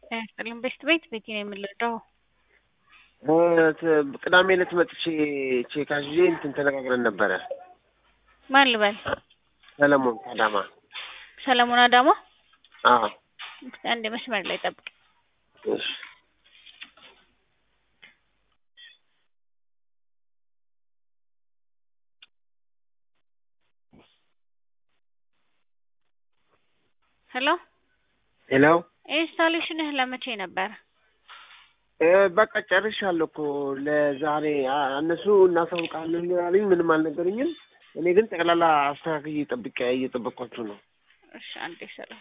ጥልን ቤት ቤት ቤት ነው የምንረዳው። ቅዳሜ ዕለት መጥቼ ቼክ አዝዤ እንትን ተነጋግረን ነበረ። ማን ልበል? ሰለሞን አዳማ። ሰለሞን አዳማ። አዎ እስኪ አንድ መስመር ላይ ጠብቅ። እሺ ሄሎ ሄሎ ኢንስታሌሽንህ ለመቼ ነበር? እ በቃ ጨርሻለሁ እኮ ለዛሬ አ- እነሱ እናሳውቃለን አሉኝ። ምንም አልነገሩኝም። እኔ ግን ጠቅላላ አስተካክዬ ጠብቄ እየጠበቅኳችሁ ነው። እሺ አንዴ ሰላም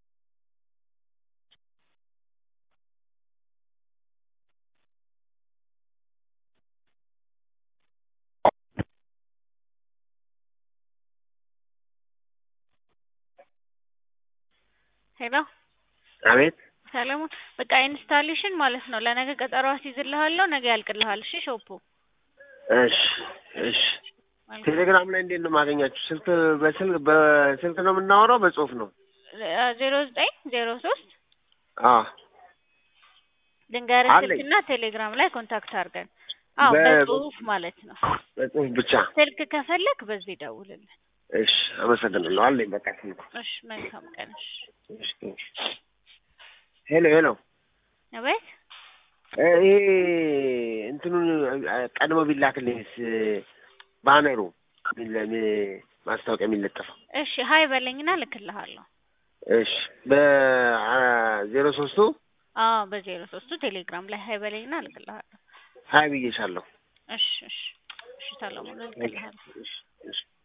ሄሎ አቤት ሰለሞን በቃ ኢንስታሌሽን ማለት ነው። ለነገ ቀጠሮ አስይዝልሃለሁ። ነገ ያልቅልሃል። እሺ ሾፑ እሺ እሺ። ቴሌግራም ላይ እንዴት ነው የማገኛችሁ? ስልክ በስልክ በስልክ ነው የምናወራው? በጽሁፍ ነው? ዜሮ ዘጠኝ ዜሮ ሶስት አዎ ድንገርህ አለኝ። ስልክና ቴሌግራም ላይ ኮንታክት አድርገን። አዎ በ- በጽሁፍ ማለት ነው። በጽሁፍ ብቻ። ስልክ ከፈለክ በዚህ ደውልልን። እሺ አመሰግናለሁ። አለኝ በቃ ስልኩ። እሺ መልካም ቀን። እሺ እሺ እሺ። ሄሎ ሄሎ አቤት እ ይሄ እንትኑን እ ቀድሞ ቢላክልኝስ ባነሩ ሚለ- ሚ- ማስታወቂያ የሚለጠፈው እሺ ሀይ በለኝና ልክልሃለሁ። እሺ በዜሮ ሶስቱ አዎ በዜሮ ሶስቱ ቴሌግራም ላይ ሀይ በለኝና ልክልሃለሁ። ሀይ ብዬሻለሁ። እሺ እሺ እሺ ሰለሞን ልክልሃለሁ። እሺ እሺ